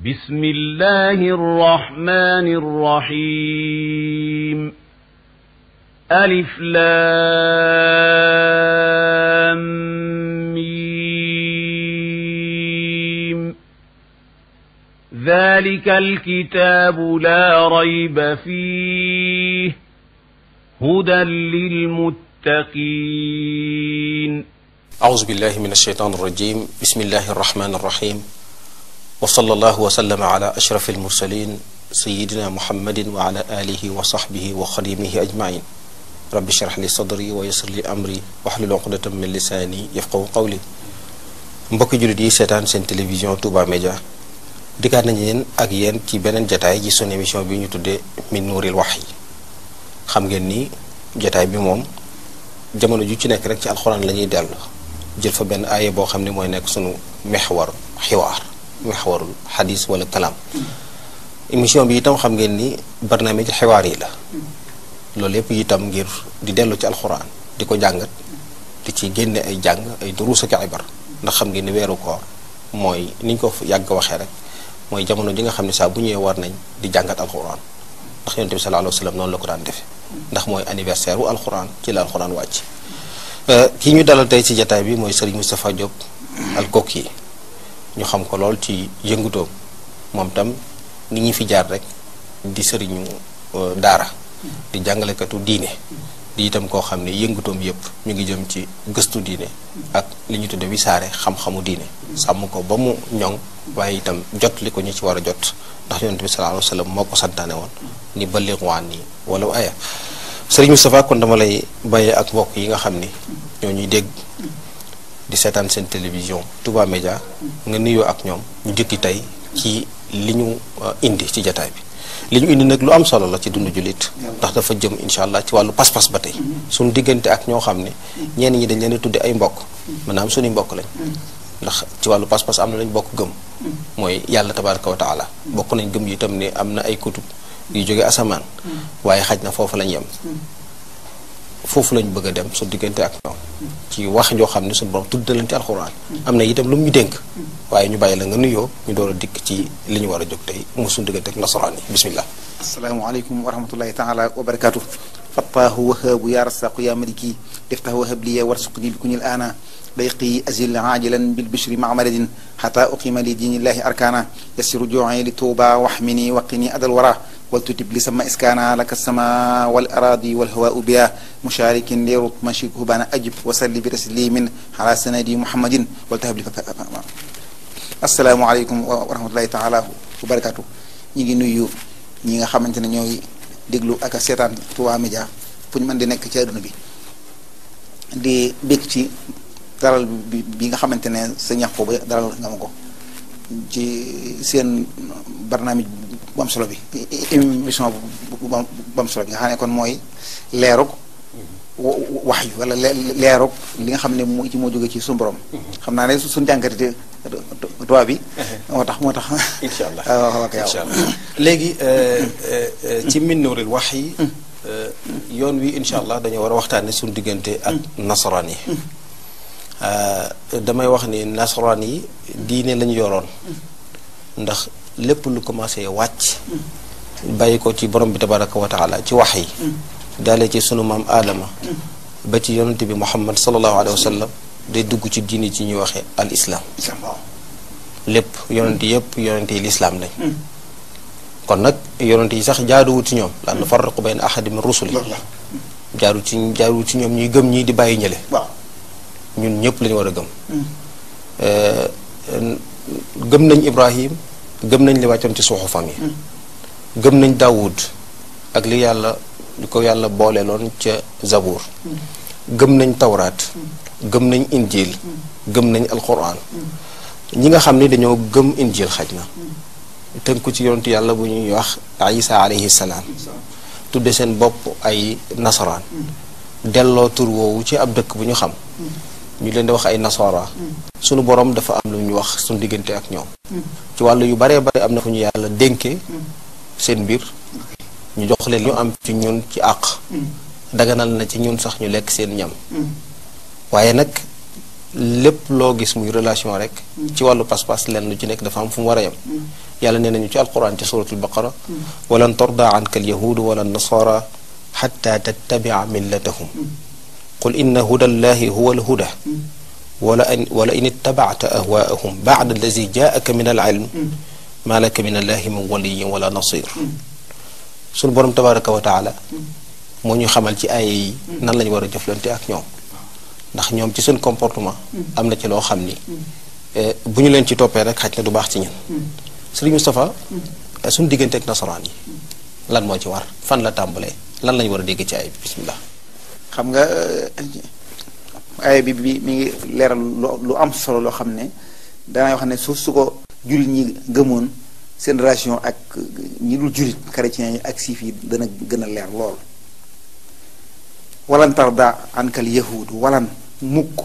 بسم الله الرحمن الرحيم ألف لام ميم ذلك الكتاب لا ريب فيه هدى للمتقين أعوذ بالله من الشيطان الرجيم بسم الله الرحمن الرحيم وصلى الله وسلم على أشرف المرسلين سيدنا محمد وعلى آله وصحبه وخديمه أجمعين رب اشرح لي صدري ويسر لي أمري واحلل عقدة من لساني يفقهوا قولي mbokki jullit yi seetaan seen télévision Touba Média dikkaat nañu leen ak yéen ci beneen jataay ci sunu émission bi ñu tuddee min nuuril wax yi xam ngeen ni jataay bi moom jamono ju ci nekk rek ci alxuraan la ñuy dellu jël fa benn aaye boo xam ne mooy nekk sunu mexwar xiwaar mexwarul xadis wala kalaam émission bi itam xam ngeen ni barnaamij xiwaar yi la loolu yépp itam ngir di dellu ci alxuraan di ko jàngat di ci génne ay jàng ay duruus ak ibar ndax xam ngeen ni weeru koor mooy ni ñu ko yàgg waxee rek mooy jamono ji nga xam ne saa bu ñëwee war nañ di jàngat alxuraan ndax yonent bi sallallahu alayhi wa sallam noonu la ko daan defe ndax mooy anniversaire wu alxuraan ci la alxuraan wàcc ki ñu dalal tey ci jataay bi mooy Serigne Moustapha Diop al Koki ñu xam ko lool ci yëngutoom moom tam ni ñi fi jaar rek di sëriñu daara di jàngalekatu diine di itam koo xam ne yëngutoom yépp ñu ngi jëm ci gëstu diine ak li ñu tudde wisaare xam-xamu diine sàmm ko ba mu ñoŋ waaye itam jot li ko ñu ci war a jot ndax yonent bi sallallahu alayhi wa sallam moo ko santaane woon ni balligh anni walaw aya sëriñ Moustapha kon dama lay bàyyee ak mbokk yi nga xam ni ñoo ñuy dégg di seetaan seen télévision Touba Média nga nuyoo ak ñoom ñu jëkki tey ci li ñu indi ci jataay bi li ñu indi nag lu am solo la ci dundu jullit ndax dafa jëm incha allah ci wàllu pas-pas ba tey suñu diggante ak ñoo xam ne ñenn ñi dañ leen di tudde ay mbokk maanaam suñuy mbokk lañ ndax ci wàllu pas-pas am na lañ bokk gëm mooy yàlla tabaraka wa taala bokk nañ gëm yi itam ne am na ay kutub yu jóge asamaan waaye xaj na foofu lañ yem foofu lañ bëgg a dem su diggante ak ñoom ci wax joo xam ne suñu borom tudd leen ci alxuraan am na itam lu mu ñu dénk waaye ñu bàyyi la nga nuyoo ñu door a dikk ci li ñu war a jóg tey mu suñu diggante ak nasaraan yi bismillah asalaamaaleykum wa rahmatullahi taala wa barakaatu fattaahu wahaabu yaa rasaqu yaa maliki iftah wahab liya warsuqni bi kunil aana ضيقي أزل عاجلا بالبشر مع مدد حتى أقيم لدين الله أركانا يسر جوعي لتوبى واحمني وقني أدى الورى ولتتب لسما إسكانا لك السماء والأراضي والهواء بها مشارك ليرط مشيك بان أجب وسلي برسلي من على سندي محمد ولتهب لي السلام عليكم ورحمة الله تعالى وبركاته ñi nuyu ñi nga xamante ne ñooy déglu ak seetaan Touba Média fu ñu mën di nekk ci àdduna bi di bég ci dalal bi bi nga xamante ne sa ñax ko ba dalal nga ma ko ci seen barnaamij bu am solo bi émission bu am solo bi nga xam ne kon mooy leerug wax yu wala leerug li nga xam ne moo ci moo jóge ci suñu borom xam naa ne suñu jànkatite tubaab bi moo tax moo tax incha allah waaw incha allah léegi ci min nuuril wax yi yoon wi incha allah dañoo war a waxtaane suñu diggante ak nasaraan yi damay wax ni nasaraan yi diine lañu yoroon ndax lépp lu commencé wàcc bàyyi ko ci borom bi tabaraka wa taala ci wax yi daale ci sunu maam aadama ba ci yonente bi muhammad salallahu alayhi wa sallam day dugg ci diine ci ñuy waxee al islam lépp yonente yëpp yonente yi lislaam lañ kon nag yonente yi sax jaaduwut ci ñoom la nufarriqu bayna ahadi min rusuli jaaru ci jaaduwut ci ñoom ñuy gëm ñii di bàyyi ñële ñun ñëpp lañu war a gëm gëm nañ ibrahim gëm nañ li wàccoon ci suuxu famille gëm nañ daawud ak li yàlla li ko yàlla booleeloon ca zabour gëm nañ tawraat gëm nañ injil gëm nañ alquran ñi nga xam ni dañoo gëm injil xaj na tënku ci yonentu yàlla bu ñuy wax isa alayhi salaam tudde seen bopp ay nasaraan delloo tur woowu ci ab dëkk bu ñu xam ñu leen di wax ay nasara sunu borom dafa am lu ñu wax suñu diggante ak ñoom ci wàllu yu baree bare am na fu ñu yàlla dénkee seen mbir ñu jox leen ñu am ci ñun ci àq daganal na ci ñun sax ñu lekk seen ñam waaye nag lépp loo gis muy relation rek ci wàllu pas-pas lenn lu ci nekk dafa am fu mu war a yem yàlla nee nañu ci alquran ci suratul baqara walan tarda anka alyahudu wala nasara xatta tattabia millatahum qul inna huda allahi huwa alhuda wala in wala in ittabacta ahwaahum bacda allazi jaaka min alilm maa laka min allahi min waliyin wala nasir sunu borom tabaraka wa taala moo ñu xamal ci ay yi nan lañu war a jëflante ak ñoom ndax ñoom ci seen comportement am na ci loo xam ni bu ñu leen ci toppee rek xaj na du baax ci ñun sëriñ Moustapha suñu diggante ak nasaraan yi lan moo ci war fan la tàmbalee lan lañu war a dégg ci ay bismillah xam nga aaya bi bi mi ngi leeral lu am solo loo xam ne danay wax ne su su ko jullit ñi gëmoon seen relation ak ñi dul jullit chrétiens yi ak siif yi dana gën a leer lool walan tarda ankal yahud walan mukk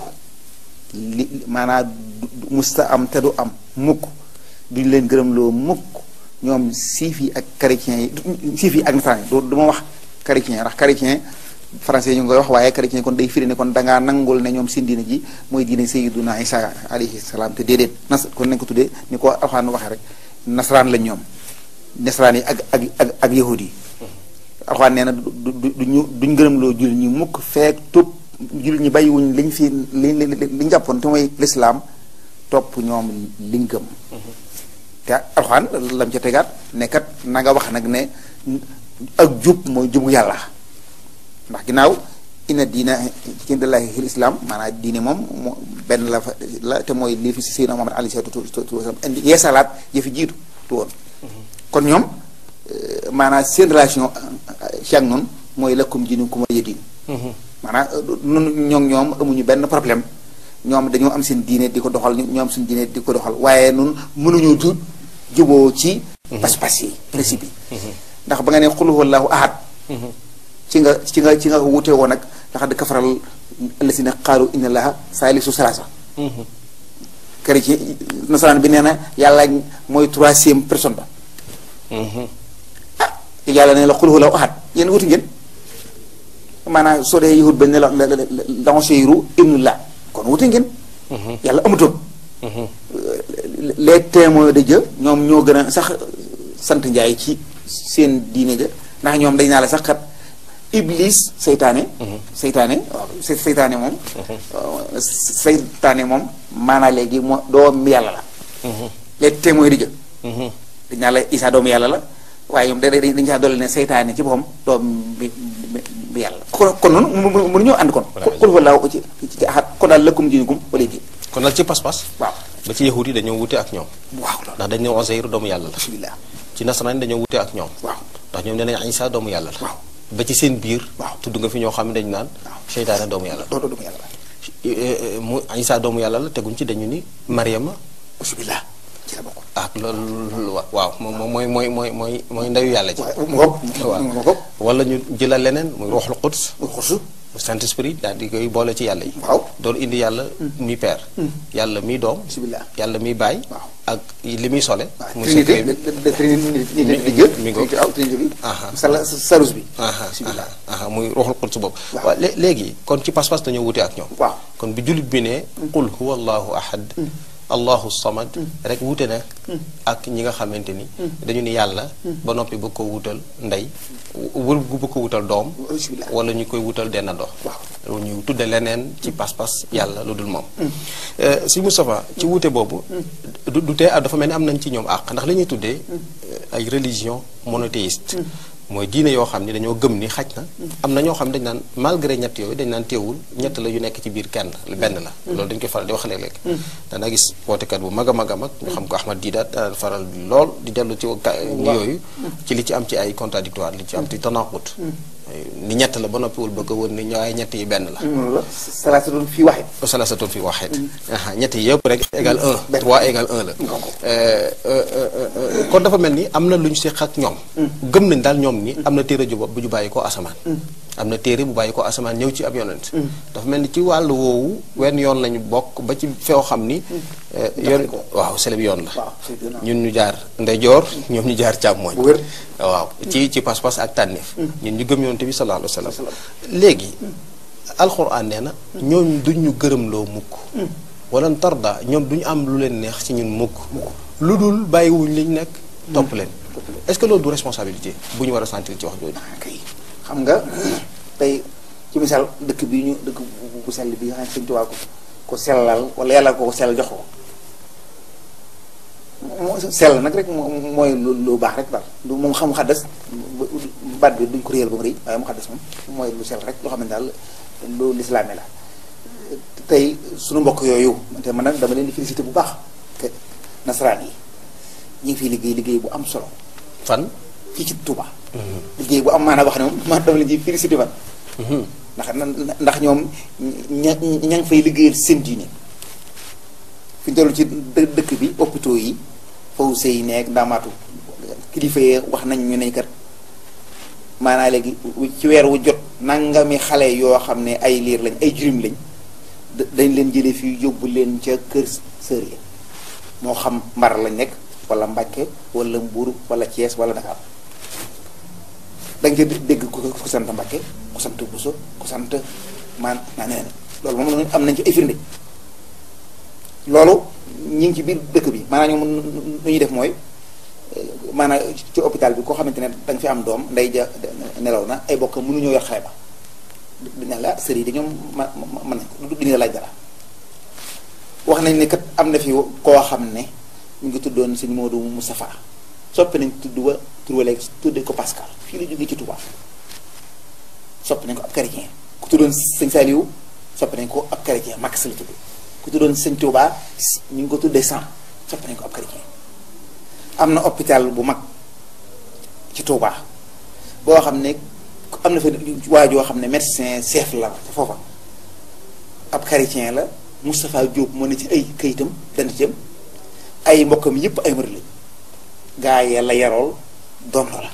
li maanaam musta am te du am mukk duñ leen gërëm loo mukk ñoom siif yi ak chrétiens yi siif yi ak nasaraan yi du ma wax chrétien ndax chrétien français ñu ngi koy wax waaye chrétien kon day firi ne kon dangaa nangul ne ñoom seen diine ji mooy diine sayyiduna Isa alayhi salaam te déedéet nas kon nañ ko tuddee ni ko alxaan waxee rek nasaraan lañ ñoom nasaraan yi ak ak ak ak yahudi yi alxaan nee na du du duñu duñ gërëm loo jullit ñi mukk feek topp jullit ñi bàyyiwuñ liñ fi li li liñ jàppoon te mooy lislaam topp ñoom liñ gëm te alxaan lam ca tegaat nekkat na nga wax nag ne ak jub mooy jubu yàlla ndax ginnaaw inna diina indallahi fil islam maanaam diine moom moo benn la fa la te mooy lii fi si Seydina Muhammad alayhi salaatu wa salaam indi yeesalaat yëfi jiitu tu woon kon ñoom maanaam seen relation ci ak noonu mooy lakkum diinukum waliya diin maanaam nun ñoom ñoom amuñu benn problème ñoom dañoo am seen diine di ko doxal ñoom suñu diine di ko doxal waaye nun mënuñu du juboo ci pas-pas yi principe yi ndax ba nga ne xul huwallahu ahad ci nga ci nga ci nga wute woon nag laxad kafaral allasina qaalu inna allaha saalisu salaasa chrétien nasaraan bi nee na yàlla mooy troisième personne ba ah yàlla ne la xul huwallahu ahad yéen wuti ngeen maanaam soo dee yahud ba ne la la Usayru ibnullah kon wuti ngeen yàlla amutoon les témoins de Dieu ñoom ñoo gën a sax sant njaay ci seen diine ja ndax ñoom dañ naa la sax kat iblis seytaane seytaane waaw seytaane moom seytaane moom maanaa léegi moo doom yàlla la les témoins de Dieu dañ naa la Isaa doomu yàlla la waaye ñoom da dañ saa dolli ne seytaane ci boppam doom bi bi yàlla kon kon noonu mënu ñoo ànd kon xul fa laaw ci ci axat kon daal lëkkum diinukum wala diin kon nag ci pas-pas waaw ba ci yahud yi dañoo wute ak ñoom waaw loolu ndax dañ ne Uzayr doomu yàlla la alhamdulilah ci nasaraan yi dañoo wute ak ñoom waaw ndax ñoom nee nañ Isa doomu yàlla la waaw ba ci seen biir waaw tudd nga fi ñoo xam ne dañu naan waaw seytaane doomu yàlla la doo doo doomu yàlla la mu Isa doomu yàlla la teguñ ci dañu ni Mariama alhamdulilah ci la bokk ak loolu wa- waaw moom moom mooy mooy mooy mooy mooy ndeyu yàlla ji waaw mu ngoog waaw mu ngoog wala ñu jëlal leneen muy ruuxul quds mu xusu saint esprit daal di koy boole ci yàlla yi waaw doon indi yàlla mi père yàlla mi doom bismillah yàlla mi baay waaw ak li muy sole waaw muy trinité secret bi de de trinité mi- di jël mi ngoog. waaw trinité bi Aha. sala sarus bi aha bismillah aha aha muy ruuxul quds boobu Waaw. waaw lé- léegi kon ci pas-pas dañoo wute ak ñoom waaw kon bi jullit bi ne qul huwa allahu ahad allahu samad rek wute na ak ñi nga xamante ni dañu ni yàlla ba noppi bëgg ko wutal ndey wul gu bëgg ko wutal doom bismillah wala ñu koy wutal denn dox waaw ñu tudde leneen ci pas-pas yàlla lu dul moom si Moustapha ci wuute boobu du du tee dafa mel ni am nañ ci ñoom àq ndax li ñuy tuddee ay religion monothéiste mooy diine yoo xam ni dañoo gëm ni xaj na am na ñoo xam ne dañ naan malgré ñett yooyu dañ naan teewul ñett la yu nekk ci biir kenn benn la loolu dañ koy faral di wax léeg-léeg dana gis wootekat bu mag a mag a mag ñu xam ko Ahmad Didat daan faral di lool di dellu ci ka yooyu ci li ci am ci ay contradictoire li ci am ci tanaqut ni ñett la ba noppiwul bëgg a wër ni ñooy ñett yi benn la noonu la salaasa doon fii waxee salasatun fi waxeet ñett yi yëpp rek égal 1 3 égal 1 la kon dafa mel ni am na lu ñu seq ak ñoom gëm nañ daal ñoom ni am na téere ju bopp bu ñu bàyyi ko asamaan am na téere bu bàyyi ko asamaan ñëw ci ab yonent dafa mel ni ci wàllu woowu wenn yoon lañu bokk ba ci feew xam ni yoon waaw seleb yoon la waaw c'est bien. ñun ñu jaar ndeyjoor ñoom ñu jaar càmmooñ bu wér waaw ci ci pas-pas ak tànneef ñun ñu gëm yonent bi sallallahu alayhi wa sallam léegi alxuraan nee na ñooñu duñ ñu gërëmloo mukk wala tarda ñoom duñu am lu leen neex ci ñun mukk lu dul bàyyiwuñ liñ nekk topp leen est-ce que loolu du responsabilité bu ñu war a sentir ci wax jooju kay xam nga tey ci misaal dëkk bi ñu dëkk bu bu sell bi nga xam ne Sëñ Tuubaa ko ko sellal wala yàlla ko ko sellal jox ko moo sell nag rek moo mooy lu lu baax rek daal du moom xam xaddas baat bi duñ ko réyal ba mu rëy waaye mu xaddas moom mooy lu sell rek loo xam ne daal lu lislaame la tey suñu mbokk yooyu te man nag dama leen di félicité bu baax te nasaraan yi ñu ngi fiy liggéey liggéey bu am solo fan fii ci Touba. liggéey bu am maanaam wax ne moom man dama leen di félicité man ndax ndax ñoom ña ña ngi fay liggéeyal seen diine fi ñu toll ci dë- dëkk bi hôpitaux yi faw sëy nekk ndaamaatu kilifa yi wax nañ ñu ne kat maanaa léegi ci weer wu jot nangami xale yoo xam ne ay liir lañ ay jurim lañ da- dañ leen jëlee fii yóbbu leen ca kër sër yi moo xam mbar lañ nekk wala Mbàkke wala Mbuur wala Thiès wala Dakar da nga ca dégg ku ku sant Mbàkke ku sant Buso ku sant maan naa neneen loolu moom am nañ ci ay firnde loolu ñi ngi ci biir dëkk bi maanaam ñoom nu ñuy def mooy maanaam ci hôpital bi koo xamante ne da nga fi am doom nday ja nelaw na ay bokk mënuñoo yor xale ba dina la sër yi dañoom ma mën nañ ko du dina laaj dara wax nañ ne kat am na fi koo xam ne ñu ngi tuddoon sëñ Modou Moustapha soppi nañ tudd wa tur wa léegi tuddee ko Pascal fii la jógee ci Touba soppi nañ ko ab chrétien ku tuddoon sëñ Saliou soppi nañ ko ab chrétien Max la tudd ku tuddoon sëñ Touba ñu ngi ko tuddee San soppi nañ ko ab chrétien am na hôpital bu mag ci Touba boo xam ne am na fa waa joo xam ne médecin chef la foofa ab chrétien la Moustapha Diop moo ne ci ay kayitam dana jëm ay mbokkam yëpp ay murid lañ gaa yi la yarool doon la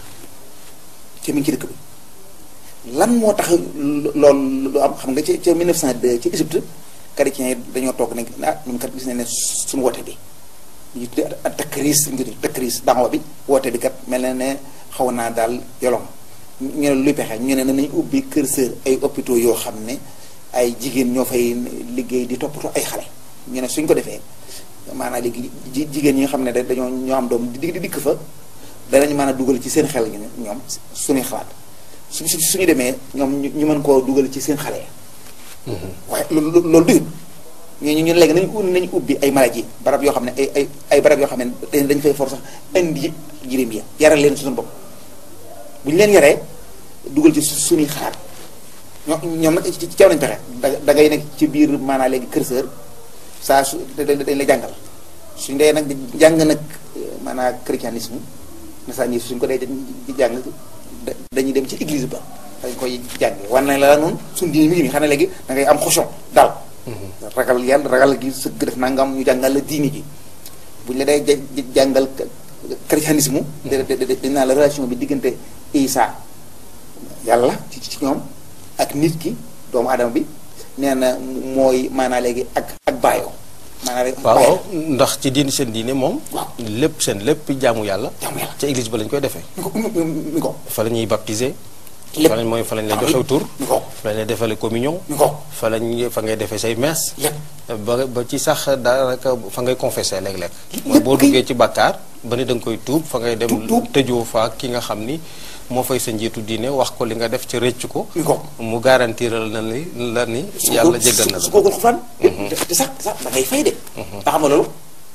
ci mi ngi ci dëkk bi lan moo tax loolu lu am xam nga ci ca 1902 ci Égypte chrétiens yi dañoo toog ne ah ñun kat gis nañ ne suñu woote bi ñu tuddee ak takriis ñu tuddee takriis daawa bi woote bi kat mel na ne xaw naa daal yolom ñu ne luy pexe ñu ne nañu ubbi kër sër ay hôpitaux yoo xam ne ay jigéen ñoo fay liggéey di toppatoo ay xale ñu ne suñ ko defee maanaam léegi ji jigéen ñi nga xam ne dañoo ñoo am doom di di dikk fa danañ mën a dugal ci seen xel ñu ñoom suñuy xalaat su suñu demee ñoom ñu mën koo dugal ci seen xale ya waaye loolu loolu duyut ñu ñu léegi nañu nañu ubbi ay maladie barab yoo xam ne ay ay ay barab yoo xam ne dañ fay for sax indi jirim ya yaral leen suñu bopp bu ñu leen yaree dugal ci suñuy xalaat ñoom ñoom nag ci ceew nañ pexe da ngay nekk ci biir maanaam léegi kër sër saa su dañ la jàngal suñ dee nag jàng nag maanaam christianisme nasaraan suñ ko dee di jàng dañuy dem ci église ba dañ koy jàngee wan nañ la la noonu suñ diine mi ngi nii xam ne léegi da ngay am xoson daal ragal yàlla ragal gi sëgg def nangam ñu jàngal la diini ji buñ la dee jàngal christianisme dañ naa la relation bi diggante Isa yàlla ci ci ñoom ak nit ki doomu adama bi nee na mooy maanaa léegi ak ak baayoo maanaa waaw ndax ci diin seen diine moom waaw lépp seen lépp jaamu yàlla jaamu yàlla ca église ba lañ koy defee mi ko mi ko fa la ñuy baptiser lépp fa lañ mooy fa lañ lay joxew tur mi ko fa lañ lay defale communion mi ko fa lañ fa ngay defee say messe lépp ba ba ci sax daanaka fa ngay confessé léeg-léeg mooy lépp boo kay- duggee ci bàkkaar ba ni da nga koy tuub fa ngay dem Tuub, tuub. tëjoo fa ki nga xam ni moo fay sa njiitu diine wax ko li nga def ci rëcc ko mi ko mu garantiral na ni la ni yàlla jéggal na la su ko xufaan te sax sax da ngay fay de nga xam nga loolu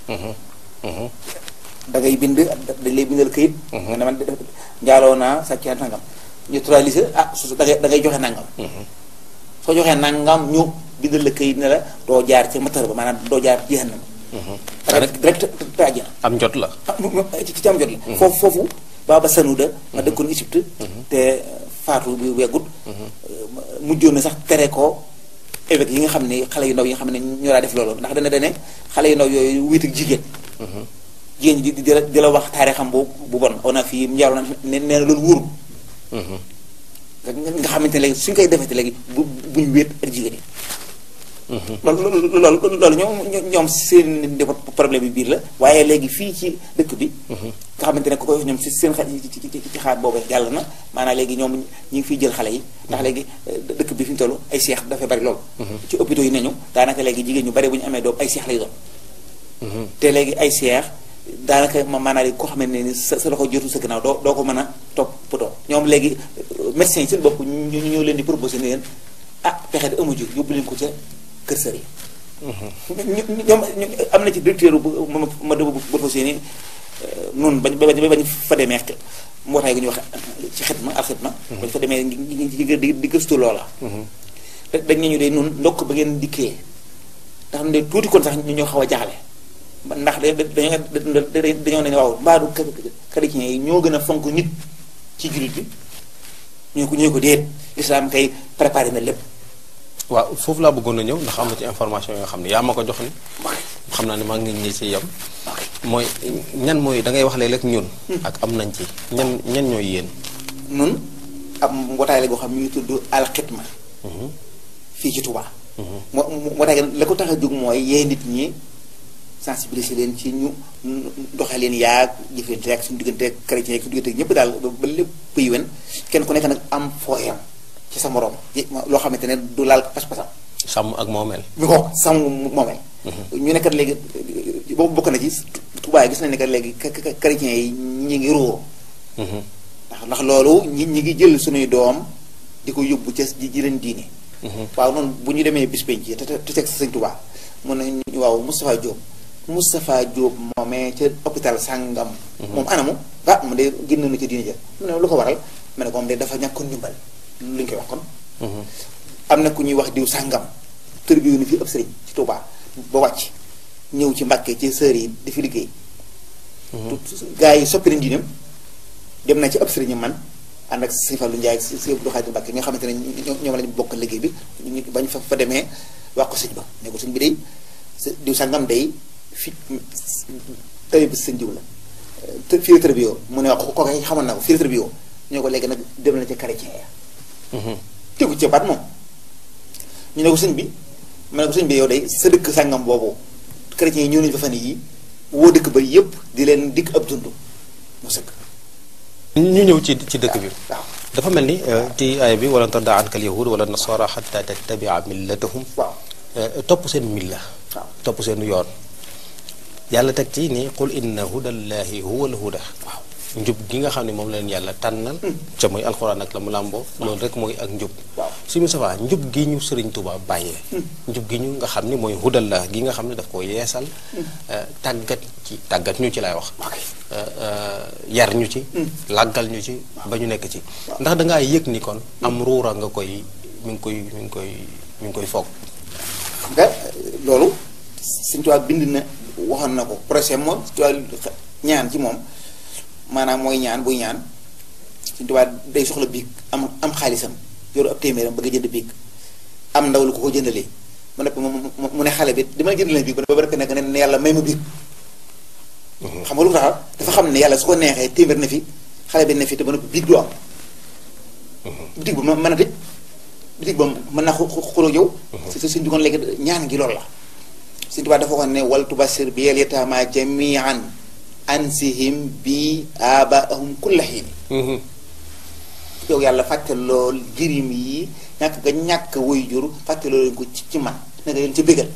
da ngay bind dañ lay bindal këyit nga ne man de- de- njaaloo naa sàcc naa nangam neutraliser ah su da ngay da ngay joxe nangam soo joxee nangam ñu bindal la këyit ne la doo jaar ci matar ba maanaam doo jaar jahannam da ngay direct te àjjana am jot la ah mu- mu- ci ci am jot la foofu foofu baaba sanuda ma dëkkoon Égypte te faatu bi weggut mujjoon na sax tere ko évêque yi nga xam ne xale yu ndaw yi nga xam ne ñoo daa def loolu ndax dana dane xale yu ndaw yooyu wéet ak jigéen jigéen ji di di la di la wax taarixam bu bu bon on a fii njaaru na ne nee na loolu wóorul nga nga xamante ne léegi suñ koy defete léegi bu buñ wéet ak jigéen yi loolu loolu loolu loolu ñoom ñoom seen defa problème bi biir la waaye léegi fii ci dëkk bi nga xamante ne ku koy ñoom si seen xa ci ci ci xaat boobu jàll na maanaam léegi ñoom ñi ngi fiy jël xale yi ndax léegi dëkk bi fi ñu toll ay seex dafay bari loolu ci hôpitaux yi nañu daanaka léegi jigéen ñu bari bu ñu amee doom ay seex lay doon te léegi ay seex daanaka ma maanaam koo xam ne ni sa sa loxo jotu sa gannaaw doo doo ko mën a toppatoo ñoom léegi médecins yi seen bopp ñu ñoo leen di proposé ne leen ah pexe de amu ji yóbbu leen ko ca kër sër yi. ñu ñoom am na ci directeur bu ma ma dama bu proposé ni noonu bañ bañ bañ fa demee mbootaay gu ñuy wax ci xitma al xitma. bañ fa demee di di gëstu loola. dañ ne ñu de noonu ndokk ba ngeen dikkee ndax ne tuuti kon sax ñu ñoo xaw a jaaxle. ndax dañoo dañoo ne waaw mbaadu chrétien yi ñoo gën a fonk nit ci jullit bi ñoo ko ñoo ko déet lislaam kay préparé na lépp waaw foofu laa bëggoon a ñëw ndax am na ci information yoo xam ne yaa ma ko jox ni xam naa ne maa ngi ñi ci yem mooy ñan mooy da ngay wax léeg-léeg ñun ak am nañ ci ñan ñan ñooy yéen nun am mbootaay la goo xam mi ngi tudd alxitma fii ci Touba moo mbootaay la ko tax a jóg mooy yee nit ñi sensibiliser leen ci ñu doxee leen yaag jëfante ak suñu diggante ak chrétien ak suñu diggante ak ñëpp daal ba lépp yi wen kenn ku nekk nag am fooyam ci sa morom loo xamante ne du laal pas-pasam sàmm ak moomeel mi ko sàmm moomeel ñu nekkat léegi boobu bokk na ci Touba gis nañ ne kat léegi chrétien yi ñi ngi ruuroo ndax ndax loolu ñi ñi ngi jël suñuy doom di ko yóbbu ca ji ji leen diine waaw noonu bu ñu demee bis penc te te teg sa sëñ Touba mun nañu waaw Moustapha Diop Moustapha Diop moomee ca hôpital sàngam moom anamu ah mu de génn na ca diine ja mu ne lu ko waral ma ne ko moom de dafa ñàkkoon ndimbal lu ñu koy wax kon am na ku ñuy wax diw sàngam tër bi ni fi ëpp sëriñ ci Touba ba wàcc ñëw ci Mbàkke ci sër yi di fi liggéey gaa yi soppi nañ diineem dem na ci ëpp sëriñ man ànd ak sëñ Fallou Ndiaye ak sëñ Abdou Khadir Mbàkke ñoo xamante ne ñoom lañu bokk liggéey bi ñu bañ fa fa demee wax ko sëñ ba ne ko sëñ bi day diw sàngam day fi tëri bi sëñ diw la fii la tërbiyo mu ne wax ko kooku xamoon na ko fii la tërbiyo ñoo ko léegi nag dem na ca chrétien ya tegu ca baat moom ñu ne ko sëñ bi ma ne ko sëñ bi yow day sa dëkk sàngam boobu chrétien yi ñëw nañu fa fan yii woo dëkk ba yépp di leen dikk ab dund mu sëkk ñu ñëw ci ci dëkk bi waaw dafa mel ni ci aaya bi wala tarda anka al yahud wala nasara xatta tattabia millatahum waaw topp seen milla waaw topp seen yoon yàlla teg ci ni qul inna hudallahi huwa al huda waaw njub gi nga xam ne moom la leen yàlla tànnal ca muy alxuraan ak la mu làmboo loolu rek mooy ak njub waaw suñu safaa njub gi ñu sëriñ Tuubaa bàyyee njub gi ñu nga xam ne mooy hudallah gi nga xam ne daf ko yeesal tàggat ci tàggat ñu ci lay wax ok yar ñu ci làggal ñu ci ba ñu nekk ci ndax dangaa yëg ni kon am ruura nga koy mi ngi koy mi ngi koy mi ngi koy foog xam nga loolu Sëñ Tuubaa bind na waxoon na ko projet moom Sëñ Tuubaa ñaan ci moom maanaam mooy ñaan buy ñaan Sëñ Tuubaa day soxla biig am am xaalisam yoru ab téeméeram bëgg a jënd biig am ndaw lu ko ko jëndalee mu ne mu ne xale bi dama jënd leen biig ba ba nekk ne yàlla may ma biig xam nga lu tax dafa xam ne yàlla su ko neexee téeméer na fi xale bi ne fi te ba noppi biig du am bitig ba mën a tëj bitig ba mën naa xuloo yow si suñ dugoon léegi ñaan gi loolu la Sëñ Tuubaa dafa waxoon ne wal tubasir bi yel yataama jamian ansihim bi abaahum kulla xiini yow yàlla fàtte lool jirim yi ñàkk nga ñàkk woy jur fàtte loolu leen ko ci ci man na nga leen ci bégal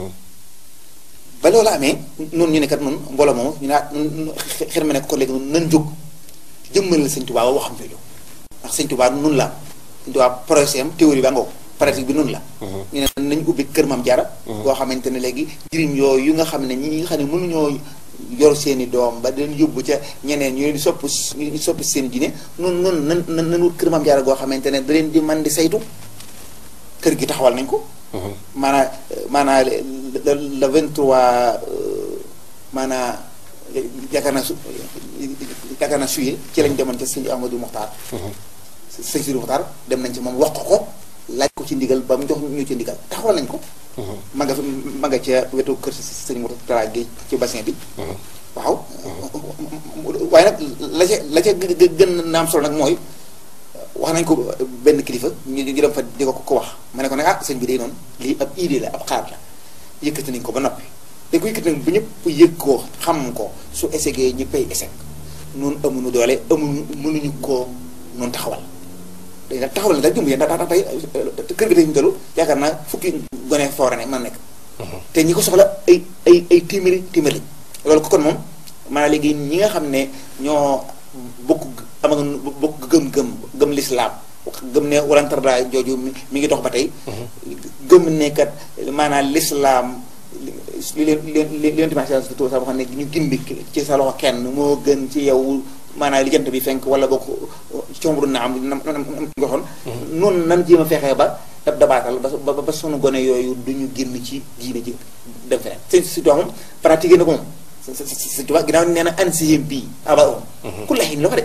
ba loolu amee noonu ñu ne kat noonu mbooloo moomu ñu naa xer ma ne ko léegi nan jóg jëmmal Sëñ Tuubaa ba waxam jooju ndax Sëñ Tuubaa nun la Sëñ Tuubaa projet am théorie ba ngoo pratique bi noonu la ñu ne nañ ubbi kër Maam Jaara boo xamante ne léegi jirim yooyu yu nga xam ne ñi nga xam ne mënuñoo yor seeni doom ba dañ yóbbu ca ñeneen ñu leen di sopp ñu soppi seen diine noonu noonu nan nan nan wut kër Maam Jaara goo xamante ne da leen di man di saytu kër gi taxawal nañ ko maanaa maanaa le le vingt trois maanaa yaakaar naa su yaakaar naa suye ci lañ demoon ca sëñ Amadou Mokhtar sëñ Sidou Mokhtar dem nañ ci moom wax ko laaj ko ci ndigal ba mu jox ñu ci ndigal taxawal nañ ko ma nga ma nga ca wetu kër sëñ Mokhtar gi ci bassin bi waaw waaye nag la ca la ca gën naam solo nag mooy wax nañ ko benn kilifa ñu ñu dem fa di ko ko wax ma ne ko ne ah sëñ bi day noonu lii ab idée la ab xaar la yëkkati nañ ko ba noppi dañ ko yëkkati nag bu ñëpp yëg ko xam ko su essayé ñëppay essayé noonu amuñu doole amuñu mënuñu koo noonu taxawal day nag taxawal na daal jumb yéen ndax tax tey kër gi tey ñu tollu yaakaar naa fukki gone foora ne man nekk te ñi ko soxla ay ay ay téeméeri téeméer lañ loolu ko kon moom maanaam léegi ñi nga xam ne ñoo bokk am ak bokk gëm-gëm gëm lislaam gëm ne walantarda jooju mi mi ngi dox ba tey gëm ne kat maanaam lislaam li leen li leen li leen dimanche sa xam ne ñu gindi ci sa loxo kenn moo gën ci yow maanaam li jant bi fenk wala bokk combru na am nam nga waxoon noonu nan jéem a fexee ba dab dabaatal ba ba sunu gone yooyu du ñu génn ci diine ji dem feneen sëñ si moom pratiqué na ko moom sëñ Tuubaa ginnaaw nee na ansihim bii aba om ku laxin la ko de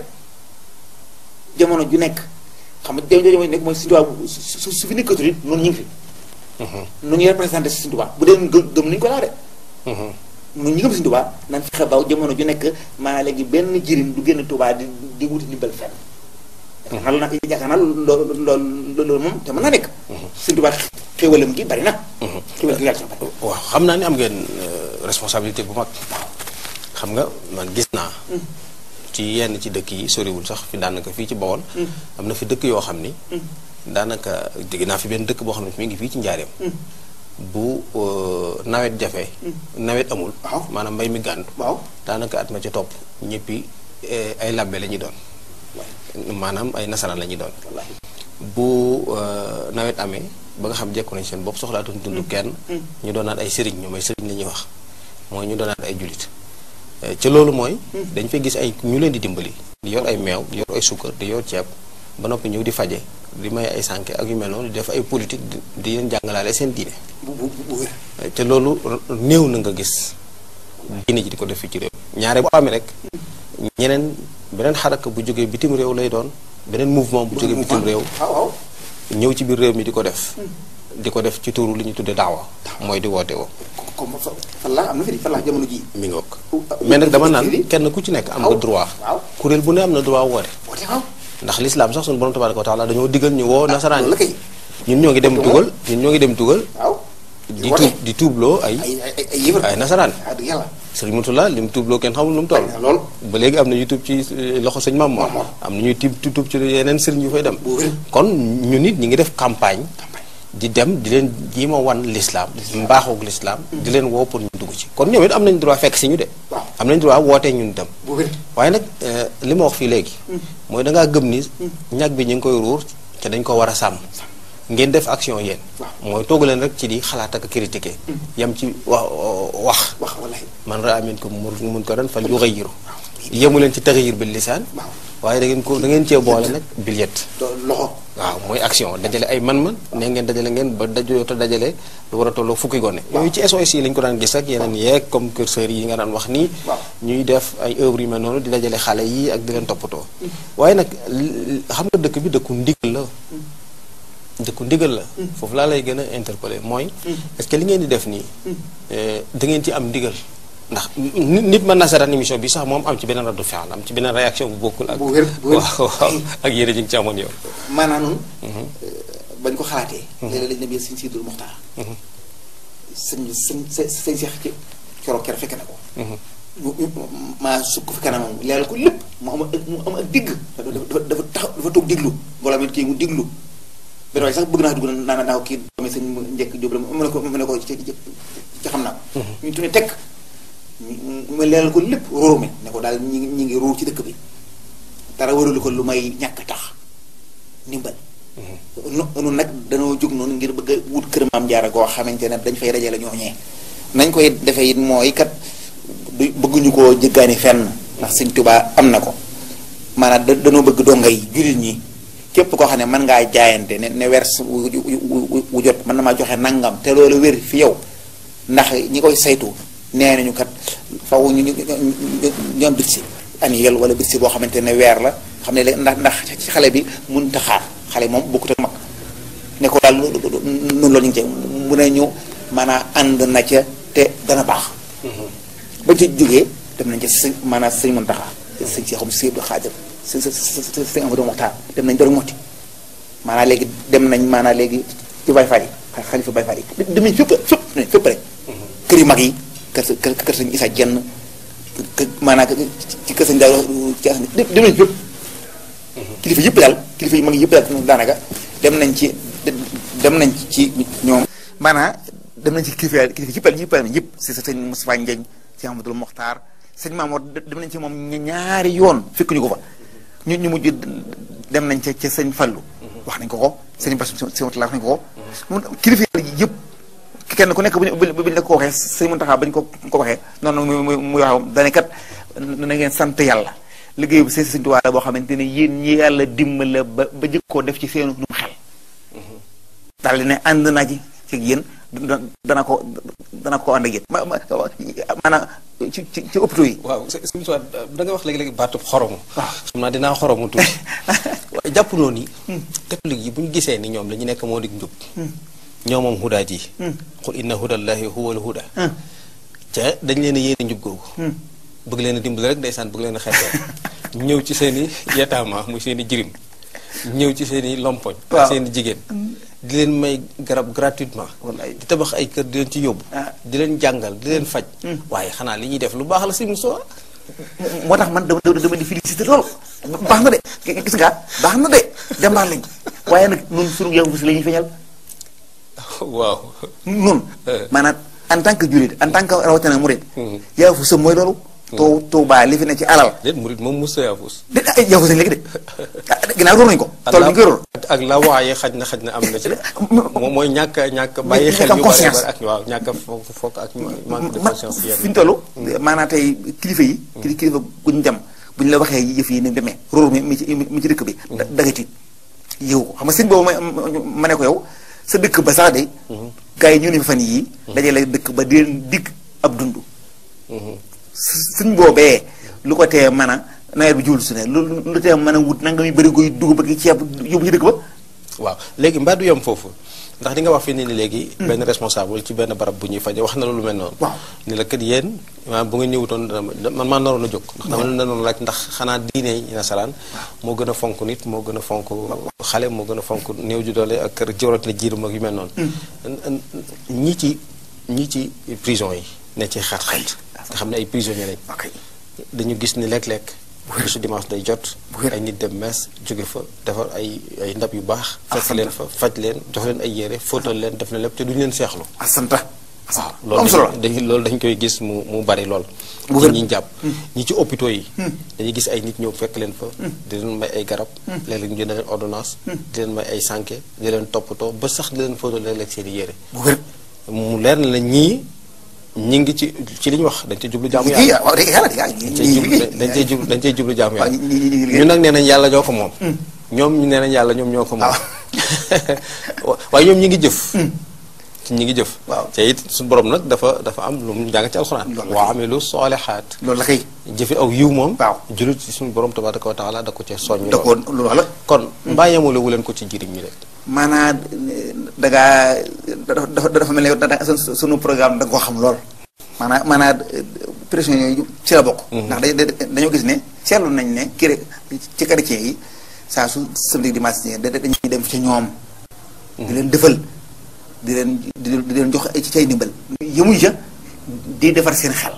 jamono ju nekk xam nga jamono ju nekk mooy sëñ Tuubaa su su fi nekkatul it noonu ñu ngi fi nu ñuy représenté si sëñ Tuubaa bu dee gëm gëm nañu ko laa de nu ñu gëm sëñ Tuubaa nan fexe ba jamono ju nekk maa léegi benn jëriñ du génn Tuubaa di di wuti ndimbal fenn yaakaar naa yaakaar naa loolu loolu loolu moom te mën naa nekk sëñ Tuubaa xéwalam gi bari na xéwalam gi yàlla bari waaw xam naa ni am ngeen responsabilité bu mag xam nga man gis naa ci yenn ci dëkk yi soriwul sax fi daanaka fii ci Bawol am na fi dëkk yoo xam ni daanaka dégg naa fi benn dëkk boo xam ne mi ngi fii ci njaareem bu nawet jafe nawet amul maanaam mbay mi gàntu waaw daanaka at ma ca topp ñëppi ay labbe la ñuy doon maanaam ay nasaraan la ñuy doon bu nawet amee ba nga xam jekku nañ seen bopp soxlaatuñ dund kenn ñu doonaat ay sëriñ ñoom ay sëriñ la ñuy wax mooy ñu doonaat ay julit ca loolu mooy dañ fay gis ay ñu leen di dimbali di yor ay meew di yor ay sukkar di yor ceeb ba noppi ñëw di faje di may ay sànke ak yu mel noonu di def ay politique di leen jàngalaale seen diine te loolu néew na nga gis diine ji di ko def fii ci réew ñaare bu amee rek ñeneen beneen xaraka bu jógee bitim réew lay doon beneen mouvement bu jógee bitim réew ñëw ci biir réew mi di ko def di ko def ci turu li ñu tudde daawa mooy di woote woo comme fan la am na fi fan la jamono ji mi ngoog mais nag dama naan kenn ku ci nekk am nga droit kuréel bu ne am na droit woote ndax lislaam sax suñu borom tabaraka wa taala dañoo diggal ñu woo nasaraan yi ñun ñoo ngi dem tugal ñun ñoo ngi dem tugal di tuub di tuubloo ay ay nasaraan sëriñ Mutula li mu tuubloo kenn xamul lu mu toll ba léegi am na ñu tuub ci loxo sëñ Maam Mor am na ñuy tiib tuub ci yeneen sëriñ yu fay dem kon ñu nit ñi ngi def campagne di dem di leen jiima wan lislaam mbaaxoog lislaam di leen woo pour ñu dugg ci kon ñoom it am nañ droit fekk si ñu de am nañ droit wootee ñun dem waaye nag li ma wax fii léegi mooy dangaa gëm ni ñag bi ñu ngi koy ruur te dañ ko war a sàmm ngeen def action yéen mooy toogu leen rek ci di xalaat ak critiquer yam ci wax wax man raa minkum munkaran fal yughayyiru yemu leen ci taxyir bil lisaan waaye da ngeen ko da ngeen cee boole nag bil yet loxo waaw mooy action dajale ay man-man ne ngeen dajale ngeen ba dajoo te dajale lu war a tolloo fukki gone yooyu ci SOS yi lañ ko daan gis ak yeneen yeeg comme curseurs yi nga daan wax nii ñuy def ay œuvres yu mel noonu di dajale xale yi ak di leen toppatoo waaye nag xam nga dëkk bi dëkku ndigal la dëkku ndigal la foofu laa lay gën a interpeller mooy est-ce que li ngeen di def nii da ngeen ci am ndigal ndax nit mën na seetaan émission bi sax moom am ci beneen raddu fi'l am ci beneen réaction bu bokkul ak bu wér bu wér waaw waaw ak yéen ji ngi ci amoon yow maanaam noonu bañ ko xalaatee léeg-léeg lañ ne bi sëñ Sidul Muxtaar sëñ sëñ sëñ Seex ci coro ker fekk na ko maa sukk fi kanamam leeral ko lépp mu am ak mu am ak digg dafa dafa tax dafa toog diglu mbooloo mi kii mu diglu benn waaye sax bëgg naa dugg naa naa ko kii doomi sëñ njëkk jóob la mu ne ko mu ne ko ci ci xam naa ko ñu tuddee tekk mu leeral ko lépp róor mi ne ko daal ñi ñi ngi róor ci dëkk bi dara waralu ko lu may ñàkk tax ndimbal noonu nag danoo jóg noonu ngir bëgg a wut kër maam jaara goo xamante ne dañ fay dajale ñooñee nañ koy defee it mooy kat du bëgguñu koo jëggaani fenn ndax sëñ Tuubaa am na ko maanaam da danoo bëgg donga yi jullit ñi képp koo xam ne mën ngaa jaayante ne ne wers wu jot mën na maa joxe nangam te loolu wér fi yow ndax ñi koy saytu nee nañu kat faw ñu ñu ñoom bit si annuel wala bit si boo xamante ne weer la xam ne ndax ndax ci xale bi mun ta xaar xale moom bokkut ak mag ne ko daal noonu loolu ñu ngi ci mu ne ñu maanaam ànd na ca te dana baax ba ci jógee dem nañ ca sëñ maanaam sëñ Muntaxa sëñ si xam si Abdu Xaadir sëñ sëñ sëñ Amadu Moxtaar dem nañ doon motti maanaam léegi dem nañ maanaam léegi ci Baay Faal yi xalifa Baay Faal yi dem nañ fépp fépp nañ fépp rek kër yu mag yi kër sa kër kër sëñ Isa Jenn maanaam ci kër sëñ daal ci as dem nañ fépp kilifa yëpp daal kilifa yu mag yëpp daal daanaka dem nañ ci dem nañ ci ñoom maanaam dem nañ ci kilifa kilifa yëpp daal yëpp daal yëpp si sa sëñ Moustapha Ndiagne si Amadou Mokhtar sëñ Maamoor dem nañ ci moom ñaari yoon fekk ñu ko fa ñu ñu mujj dem nañ ca ca sëñ Fallu wax nañ ko ko sëñ Bass sëñ Mutalla wax nañ ko ko mun kilifa yi yëpp kenn ku nekk bu ñu bu ñu la ko waxee sëñ Muntaxa bañ ko ko waxee noonu muy muy muy wax dane kat na ngeen sant yàlla liggéey bu seen sëñ Tuubaa la boo xamante ne yéen ñi yàlla dimbale ba ba jëkkoo def ci seenu num xel daal di ne ànd naa ci ci yéen dana ko dana ko ànd ak yéen ma ma maanaam ci ci ci hôpitaux yi. waaw sëñ Tuubaa da nga wax léegi-léegi baatub xoromu. waaw xam naa dinaa xoromu tuuti. waaye jàpp noonu ni. catholique yi bu ñu gisee ni ñoom la ñu nekk moo di njub. ñoo moom hudaa ji. qul inna hudallahi huwal huda. ca dañ leen a yéene njub googu. bëgg leen a dimbali rek ndeysaan bëgg leen a xeetee. ñëw ci seen i yetaama muy seen i jirim. ñëw ci seen i lompoñ. waaw ak seen i jigéen. di leen may garab gratuitement. wallaay di tabax ay kër di leen ci yóbbu. ah. di leen jàngal di leen faj. waaye xanaa li ñuy def lu baax la si Moussa. moo tax man dama dama di félicité lool baax na de gis nga baax na de jàmbaar lañ waaye nag ñun sunu yow si la ñuy feeñal waaw. ñun Eh. maanaam en tant que jullit en tant que rawatina murid yaa fu sëm mooy loolu too tuubaa li fi ne ci alal déet murit moom Moussa Yaafus. de ay yaa fu sëñ léegi de ah ginnaaw róor nañu ko tool bi ñu koy róor ak la waaye xaj na xaj na am na ci. moom mooy ñàkk a ñàkk a bàyyi xel ñàkk am yu bari conscience. bari ak waaw ñàkk a foog foog ak manque de ma conscience fi yenn. ñu toll maanaam tey kilifa yi kili kilifa guñ dem bu ñu la waxee yëf yi ni demee róor mi mi ci mi ci dëkk bi da danga tiit yow ko xam nga sëñ boobu ma ma ne ko yow sa dëkk ba sax de gars yi ñu ne fa fan yii dajale dëkk ba di leen digg ab dund sëñ boobee lu ko tee mën a nawet bi jiwul su ne lu lu tee mën a wut nanga muy bëri koy dugub ak ceeb yóbbu ci dëkk ba waaw léegi mbaa du yem foofu ndax di nga wax fi ni ni léegi. benn responsable ci benn barab bu ñuy faje wax na la lu mel noonu. waaw ni la kat yéen maanaam bu nga ñëwutoon dana ma- man maa naroon a jóg. ndax dama leen naroon laaj ndax xanaa diine yi nasaraan moo gën a fonk nit moo gën a fonk xale moo gën a fonk néew ju doole ak kër jawrat na jiirum ak yu mel noonu. ñi ci ñi ci prison yi ne ci xat-xat nga xam ne ay prisonniers lañ. ok dañu gis ni lekk-lekk bisu dimanche day jot Bu wér. ay nit dem mees jóge fa defar ay ay ndab yu baax fekk sant. leen fa faj leen jox leen ay yére fóotal leen def na lépp te duñu leen seexlu asanta waaw lu am solo la dañ loolu dañ koy gis mu mu bari lool Bu ci wér. ñi jàpp ñi ci hôpitaux yi dañuy gis ay nit ñëw fekk leen fa di leen may ay garab léeg-léeg ñu jënd leen ordonnance di leen may ay sànke di leen toppatoo ba sax di leen fóotal léeg-léeg seen i yére bu wér mu leer na la ñii ñi ngi ci ci li ñu wax dañ ci jublu jaamu liggéey yàlla waaw dëgg yàlla dañ ñi cey jublu dañ cey jublu dañ cey jublu jaamu waaw yàlla ñi ñi ñi liggéey ñun nag nee nañ yàlla ñoo ko moom ñoom ñu nee nañ yàlla ñoom ñoo ko moom waaye ñoom ñi ngi jëf ñi ngi jëf Waaw. te it suñu borom nag dafa dafa am lu mu jàng ci alxuraan Loolu la wa amilu solihaat loolu la kay jëfi aw yiw moom Waaw. julit ci suñu borom tabaraka wa taala da ko cee soññ da ko lool loolu wax la kon mbaa yemale wu leen ko ci jëriñ ñi de maanaam da ngaa dafa dafa mel ne yow da da sunu sunu programme da nga koo xam lool. maanaam maanaam pression yooyu ci la bokk. ndax dañu dañoo gis ne seetlu nañ ne kii rek ci chrétien yi saa su samedi dimanche da dañuy dem ci ñoom. di leen defal di leen di leen di leen jox ay ci cay ndimbal. yëmuñ ca di defar seen xel.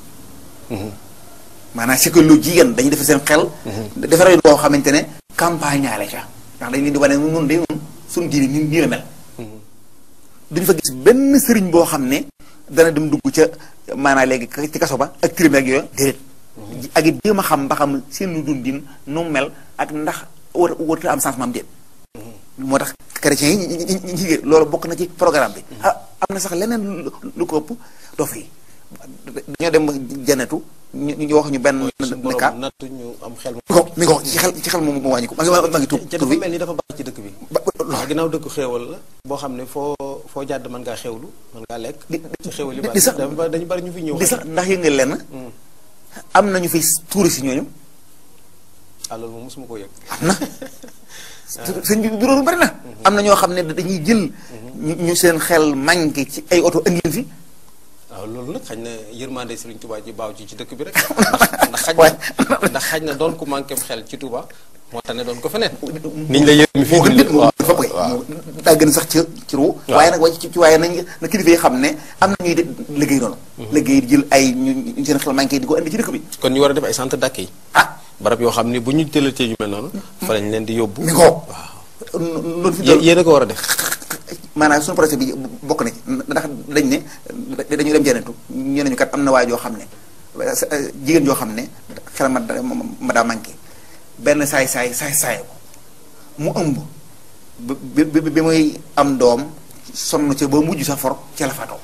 maanaam psychologie yan dañuy defar seen xel. defar boo xamante ne campagne ñaale ca ndax dañ leen di wane nun de nun suñu diine nii nii la mel. duñ fa gis benn sëriñ boo xam ne dana dem dugg ca maanaam léegi ci kaso ba ak tirim ak yooyu déedéet. ak it jéem a xam ba xam seen dundin nu mu mel ak ndax war warut am changement am déet. moo tax chrétiens yi ñi ñi ñi loolu bokk na ci programme bi. ah am na sax leneen lu lu ko ëpp dof yi dañoo dem janatu ñu ñu wax ñu benn. suñu ne ka borom nattu ñu am xel mi ko mi ko ci xel ci xel moom moo wàññi ko maa ngi maa ngi tuub ca tur dafa bi mel ni dafa bari ci dëkk bi ba waaw ginnaaw dëkk xéewal la boo xam ne foo foo jàdd mën ngaa xéewlu mën ngaa lekk di ci xéewal yi di- bari di sax- dafa bari- dañu bari ñu fi ñëw di sax ndax yëngal lenn am na ñu fi tuuri si ñooñu ah loolu moom mosuma koo yëg am na sëñ bi bureau bari na am na ñoo xam ne dañuy jël ñu ñu seen xel manqué ci ay oto indi leen fi waaw loolu nag xañ na yërmande Sëriñ Tuubaa ji baaw ci ci dëkk bi rek ndax ndax xaj na ndax xaj na doon ku manqué xel ci Tuubaa moo tax ne doon ko feneen niñ la yërmi fii moo gën nit moo waaw gën fa koy waaw daa gën sax ci ci ru Waaw. waaye nag waaye ci ci waaye nañ na kilifa yi xam ne am na ñuy de liggéey noonu liggéey jël ay ñu ñu seen xel manqué di ko indi ci dëkk bi kon ñu war a def ay centre d'accueil ah barab yoo xam ne bu ñu jëlatee yu mel noonu fa lañ leen di yóbbu mi ko loolu fi Yé- yéen a ko war a def maanaam suñu projet bi bokk na ci ndax dañ ne dañu dem janatu ñu ne ñu kat am na waay joo xam ne jigéen joo xam ne xel ma da- ma daa manqué benn saay saay saay saay ko mu ëmb bi bi bi muy am doom sonn ca ba mujj sa for ca la faatoo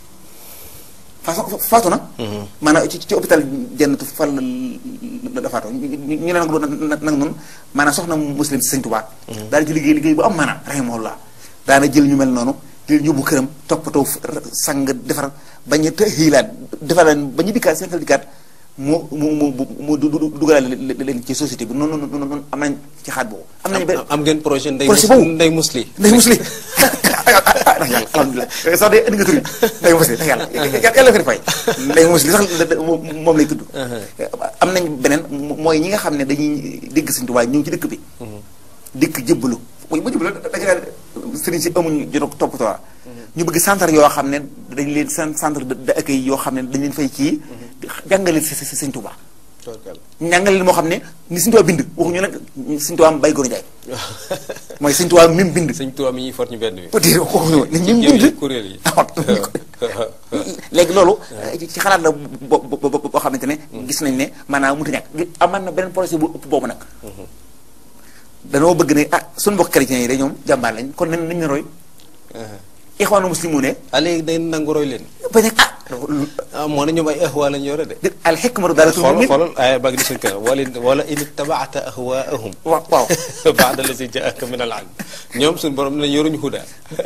faatu faatu na maanaam ci ci hôpital jannatu fa la la faatoo ñu ñu ne nag nag noonu maanaam soxna muslim si sëñ Tuubaa daal ci liggéey liggéey bu am maanaam rahimahullah daana jël ñu mel noonu jël yóbbu këram toppatoo sang defar bañ a xiilaat defar leen ba ñu dikkaat seen xel dikkaat mu mu mu mu du du dugalaale leen ci société bi noonu noonu noonu am nañ ci xaat boobu. am nañu benn am ngeen projet ndey projet mus boobu ndey musli ndey musli ndax yàlla alhamdulilah sax de indi nga tur yi ndey musli ndax yàlla yàlla ko di fay ndey musli sax moom lay tudd am nañ beneen mooy ñi nga xam ne dañuy dégg Sëñ Tuubaa ñëw ci dëkk bi dikk jëbbalu mooy ba jëbbalu da nga naan sëriñ si amuñu jot toppatoo ñu bëgg centre yoo xam ne dañ leen seen centre de accueil yoo xam ne dañ leen fay kii jàngale si si Sëñ Tuubaa njàngale leen moo xam ne ni Sëñ Tuubaa bind waxuñu nag Sëñ Tuubaa bay góor njaay mooy Sëñ Tuubaa mi mu bind sëñ Tuubaa mi ñuy for ñu benn bi peut-être waxuñu ni ñu jëw yi bind kuréel yi léegi loolu ci xalaat la bo bo boo xamante ne gis nañ ne maanaam mënut a ñàkk amaan na beneen projet bu ëpp boobu nag danoo bëgg ne ah suñu mbokk chrétiens yi de ñoom jàmbaar lañ kon nañ nañ ne roy ixwaanu muslimu ne a léegi day nangu roy leen bañ a ah ah moo ne ñoom ay ahwa lañ yore de dé- al xikmatu daal xoolal xoolal ay baa ngi di suñ kër wala wala in ittabaata ahwaahum waaw waaw baada la si jaaka min al ilm ñoom suñu borom ne yoruñu huda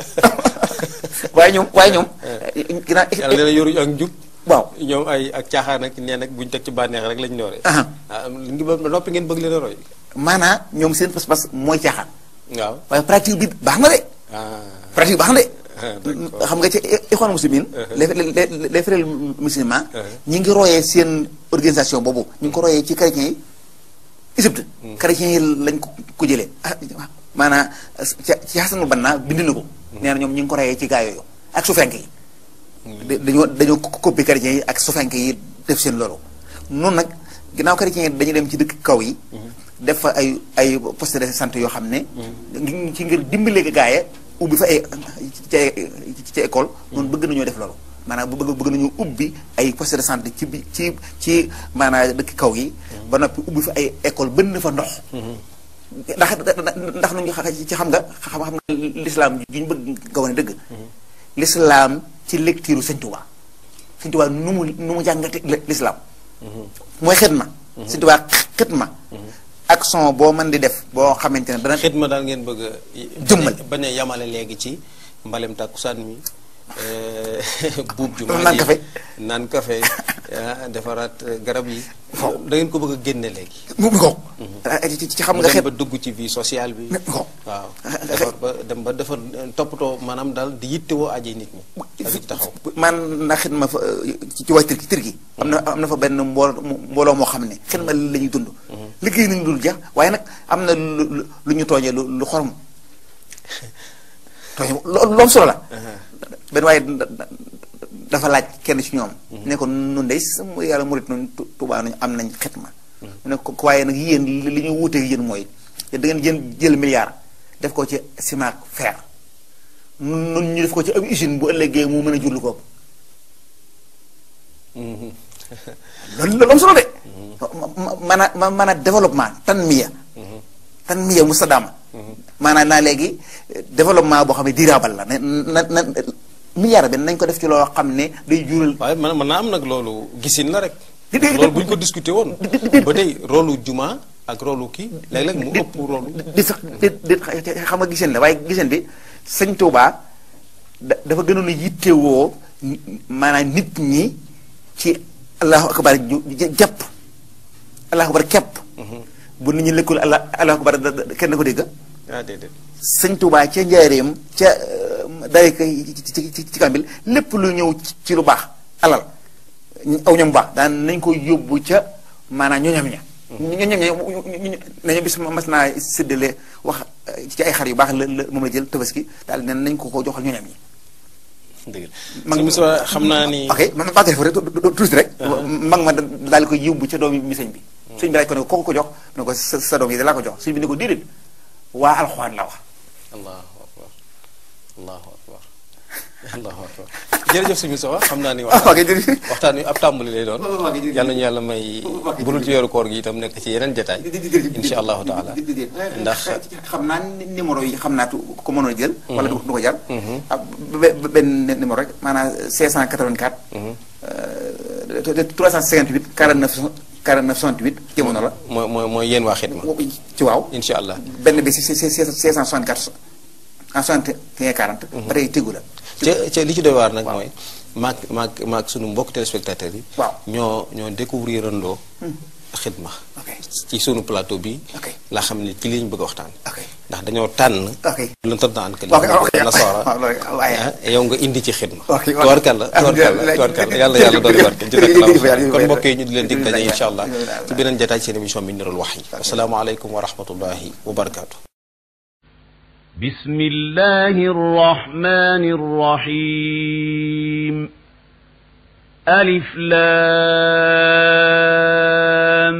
waaye ñoom waaye ñoom ginnaaw yàlla nee na yoruñu ak njub waaw ñoom ay ak caaxaan ak neen ak buñ teg ci bànneex rek lañ nooree Aha. ah ngi ba noppi ngeen bëgg leen a roy maanaam ñoom seen pas-pas mooy caaxaan waaw waaye pratique bi baax na de ah pratique baax na de Ah, d'accord. xam nga ci ixwaan muslimin les les les frères musulmans Uh-huh. ñi ngi royee seen organisation boobu ñu ngi ko royee ci chrétiens yi Égypte chrétiens yi lañ ko ko jëlee ah maanaam ci ci Hasanul Banna bind na ko nee na ñoom ñu ngi ko royee ci gaa yooyu ak sufenk yi da- dañoo dañoo ko copier chrétiens yi ak sufenk yi def seen loolu noonu nag ginnaaw chrétiens yi dañu dem ci dëkk kaw yi def fa ay ay poste de santé yoo xam ne ngi ci ngir dimbale gaaye ubbi fa ay ci ci école noonu bëgg nañoo def loolu maanaam bu bëgg bëgg nañu ubbi ay poste de santé ci bi ci ci maanaam dëkk kaw yi ba noppi ubbi fa ay école bënn fa ndox ndax ndax nuñu ci xam nga xam xam nga l'islam ju ñu bëgg nga wane dëgg l'islam ci lecture Sëñ Tuubaa Sëñ Tuubaa nu mu nu mu jàngate l'islam mooy xidma Sëñ Tuubaa xidma action boo mën di def boo xamante ne dana xidma daal ngeen bëgg a Jëmmal. bañ a yamale léegi ci mbalem tàkkusaan mi eh, buub ju Naan mag yi, café. naan café ah, defaraat eh, garab yi da ngeen ko bëgg a génne léegi mu mi ko ci ci xam mu nga dem xet ba dugg ci vie sociale bi mi ko waaw defar ba dem ba defar eh, toppatoo maanaam daal di yittewoo aji nit ñi ak di taxaw man na xidma fa ci ci waa Turki Turki am na am na fa benn mbool mbooloo moo xam ne xidma la ñuy dund liggéey nañu dul jeex waaye nag am na lu lu- lu ñu tooñee lu lu xorom tooñe lu lu am solo la benn waaye da- da- dafa laaj kenn ci ñoom ne ko nun day sama yàlla murit nun Tu- Tuubaa nañu am nañ xidma mu ne ko ko waaye nag yéen li li ñu wuutee yéen mooy da ngeen jël jël milliard def ko ci ciment ak fer nun nun ñu def ko ci ab usine bu ëllëgee mu mën a jur lu ko ëpp loolu loolu am solo de. maanaam ma maanaam développement tanmiya. tanmiya mustadama. maanaam naa léegi développement boo xam ne durable la ne na na milliard bi nañ ko def ci loo xam ne day jural. waaye man mën naa am nag loolu gisin la rek Di- di- loolu bu ñu ko discuter woon ba tey rôlu juma ak rôlu kii léeg-léeg mu ëpp rôlu di sax di di xam nga giseen la waaye giseen bi sëñ Tuubaa da dafa gënoon a yittewoo ni- maanaam nit ñi ci allahu akbar ju ju- jàpp allahu akbar kepp bu nit ñi lëkkul allah allahu akbar da- da- kenn ko dégg ah déedéet sëñ Tuubaa ca njaareem ca day ko ci ci ci ci kambil lépp lu ñëw ci- ci lu baax alal aw ñam baax daan nañ ko yóbbu ca maanaam ñoñam ña ñoñam ña nañu bis mas naa séddale wax ci ay xar yu baax la la moom la jël tabaski daal ne nañ ko ko joxal ñoñam ñi dëgg la mag sëñ Moussa xam naa ni ok man maa def rek tuuti rek mag ma daal di koy yóbbu ca doom mi sëñ bi sëñ bi laaj ko ne ko ko ko jox ne ko sa sa doom yi da laa ko jox sëñ bi ne ko déedéet waa alxuraan la wax allahu akbar allahu akbar allahu akbar jërëjëf suñu soxla xam naa ni ok waxtaan jërëjëf waxtaan wi ab tàmbali lay doon ok jërëjëf. yàlla ñu yàlla may ok bu dul ci weeru koor gi itam nekk ci yeneen jotaay insha allahu taala ndax xam naa numéro yi xam naa ko mënoon a jël wala du du ko jar ah be- be- benn numéro rek maanaam 584 euh, 358 49 49 68 jamono la mooy mooy mooy yéen waa xidma ci waaw insha allah benn bi si si si 664 en 61 40 ba tey tegu la ca ca li ci doy waar nag mooy maag maag maag suñu mbokk téléspectateurs yi waaw ñoo ñoo découvrir andoo xidma ok ci sunu plateau bi ok laa xam ne ci li ñu bëgg a waxtaan ok ndax dañoo tànn ok lu tëdd na an ka ok ok nasaara waaw loolu waaye ah yow nga indi ci xidma ok waaw. tubarkalla tubarkalla tubarkalla yàlla yàlla doon barke jërëjëf kon mbokk yi ñu di leen dig daje jërëjëf. insha allah jërëjëf. ci beneen jotaay seen émission bi nirul wax yi asalaamaaleykum wa rahmatullahi wa barakaatu بسم الله الرحمن الرحيم ألف لام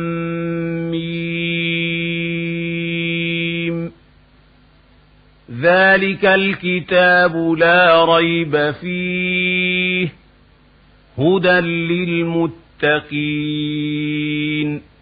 ميم ذلك الكتاب لا ريب فيه هدى للمتقين